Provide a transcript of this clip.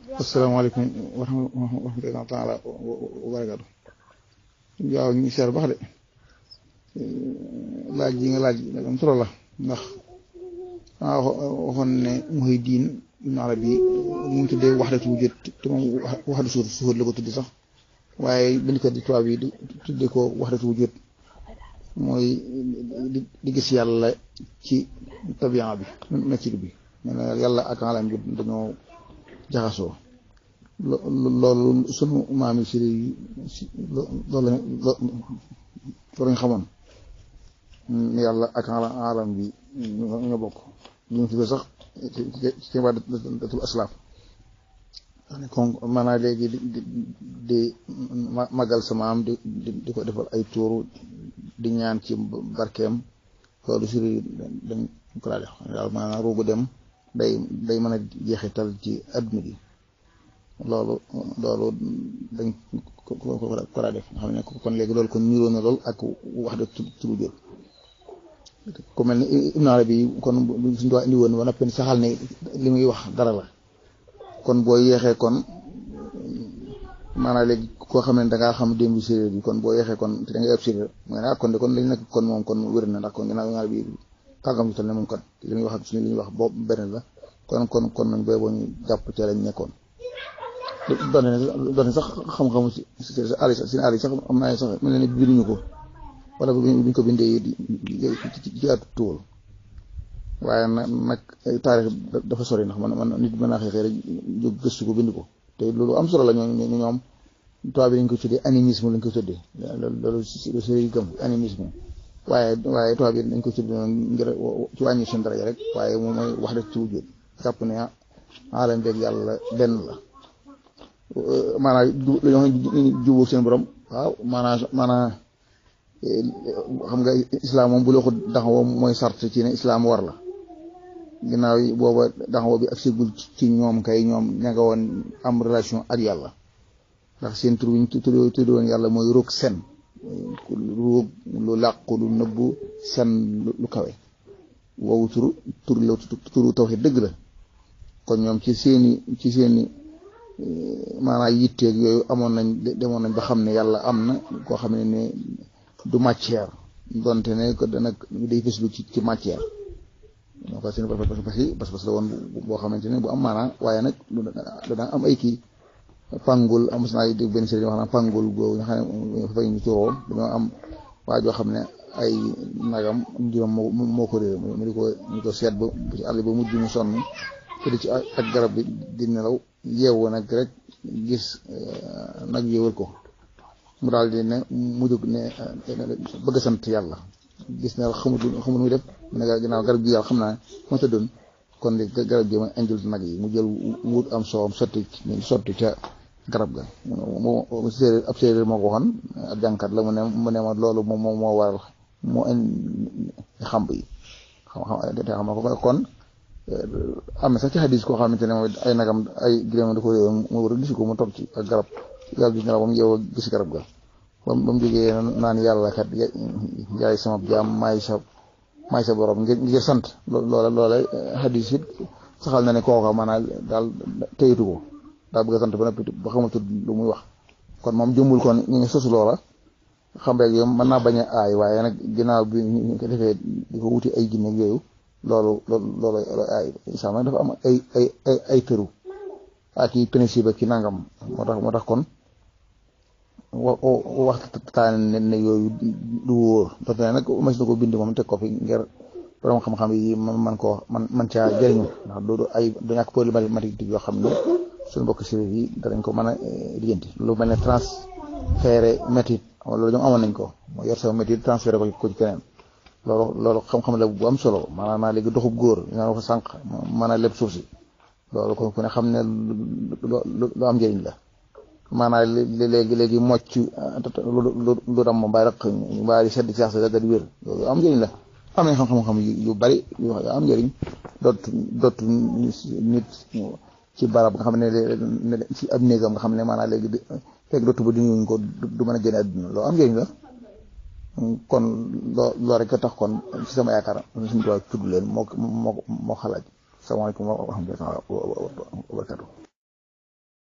asalaamaaleykum wa rahmatullaahi taala wa barakaatu waaw ñu seer bax de laaj yi nga laaj am solo la ndax maa waxoon ne Muhyiddin Ibn Arabi mu ngi tuddee wahdatu wujud te moom wahdatu suhud suhud la ko tuddi sax waaye bindkat di tubaab yi di tuddee ko wahdatu wujud mooy di gis yàlla ci tabian bi nature bi nee na yàlla ak alam bi dañoo jaxasoo loolu sunu maam yi si loolu loolu nga xamoon yàlla ak alam bi ñoo bokk ñu ngi tuddee sax ci datul aslaaf kon maanaam léegi di di magal sama am di di ko defal ay tuuru di ñaan ci barkeem loolu suri dañ ko daa def daal maanaam ruugu dem day day mën a jeexital ci adduna bi loolu loolu dañ ko ko daa def nga xam ne kon léegi loolu kon niroo na lool ak wax de turu jot ku mel ni Ibn Arabi kon suñu doon indi woon ba noppi saxal ne li muy wax dara la kon boo yeexee kon maanaam léegi koo xam ne da ngaa xam démb séeréer bi kon boo yeexee kon te da ngay ëpp séeréer mooy ne ah kon de kon lañ nekk kon moom kon wér na ndax kon ginnaaw Ibn Arabi kàggam tal ne moom kon li muy wax ak suñu li ñuy wax boobu benn la kon kon kon nañ booy boo ñu jàpp ci lañ nekkoon doone doone sax xam-xamu si ali seen ali sax am naa sax mel ne binduñu ko wala buñ ko bindee ci at tuwul waaye nag nag taarix dafa sori ndax man man nit mën naa xeexee rek jóg gëstu ko bind ko te loolu am solo la ñoo ñoom tubaab bi lañ ko tuddee animisme lañ ko tuddee loolu sëriñ gëm animisme waaye waaye tubaab bi dañ ko tuddee ngir ci wàññi seen daraja rek waaye moom mooy wax dëgg ci wujud jàpp ne alam beeg yàlla benn la maanaam lu ñoo xam jubóog seen borom waaw maanaam maanaam xam nga islam moom bu la ko daxawoo mooy sart ci ne islam war la ginnaaw yi booba daxawoo bi ak sigul ci ñoom kay ñoom ña nga woon am relation ak yàlla ndax seen tur bi ñu tudd woon yàlla mooy roog sen roog lu làqu lu nëbbu sen lu kawe woowu tur tur la turu tawhid dëgg la kon ñoom ci seeni ci seeni maanaam yitteeg yooyu amoon nañ demoon nañ ba xam ne yàlla am na koo xam ne ne du matière donte ne ko dana day fëslu ci ci matière moo ko seen parce que parce que la woon boo xamante ne bu am maanaa waaye nag dana am ay kii pangul am naa dégg benn sëriñ wax na pangul googu nga xam ne fay ñu turoo dañoo am waa joo xam ne ay nagam juróom moo moo ko réer mu di ko mu ko seet ba ci àll ba mujj mu sonn te di ci ak garab bi di nelaw yeewu nag rek gis nag yéewal ko mu daal di ne mu jóg ne bëgg sant yàlla gis ne xamut xamut muy def mu ne ginnaaw garab gi yàlla xam naa ma tëddoon kon li garab gi ma indil nag yi mu jël wut am soowam sotti sotti ca garab ga mu séeréer ab séeréer moo ko waxoon ab jànkat la mu ne mu ne ma loolu moom moo moo waral moo indi xamb yi xam xam te xam na ko kon am na sax ci xadis koo xamante ne mooy ay nagam ay gileem da ko réew mu war a gis ko mu toog ci ak garab yàlla gis na la ba mu yeew gis garab ga ba mu jógee naan yàlla kat yaay sama jaam maay sa maay sa borom ngir ngir sant loola loola xadis it saxal na ne kooka maanaam daal téyitu ko daal bëgg a sant ba noppi ba xamatul lu muy wax kon moom jëmbul kon ñu ngi sosu loola xam rek yow mën naa bañ a aay waaye nag ginnaaw bi ñu ko defee di ko wuti ay jinne yooyu loolu loolu loolu aay islam nag dafa am ay ay ay ay tëru ak i principe ki nangam moo tax moo tax kon waxtaan ne yooyu du wóor donte ne nag mas na ko bind moom teg ko fi ngir borom xam-xam yi man man koo man man caa jëriñu ndax du ay du ñàkk problématique yoo xam ne suñu mbokk séeréer yi danañ ko mën a lijjanti lu mel ne transféré métit loolu ñoom amoon nañ ko mooy yor sama métit transféré ko ci keneen loolu loolu xam-xam la bu am solo maanaam naa léegi doxub góor ñaan ko sànq mën a leb suuf si loolu kon ku ne xam ne lu am njëriñ la maanaam léegi léegi mocc lu dam mbaa rek mbaa di sedd sax sa da di wér loolu am njëriñ la am nañ xam-xam yu bari yu am njëriñ dootu dootu nit ci barab nga xam ne ci ab néegam nga xam ne maanaam léegi fekk dootu ba di ñuñ ko du mën a génne àdduna loolu am njëriñ la kon loo loo rek a tax kon ci sama yaakaar suñu tubaab tudd leen moo moo moo xalaat salaamaaleykum wa rahmatulah wa barakatu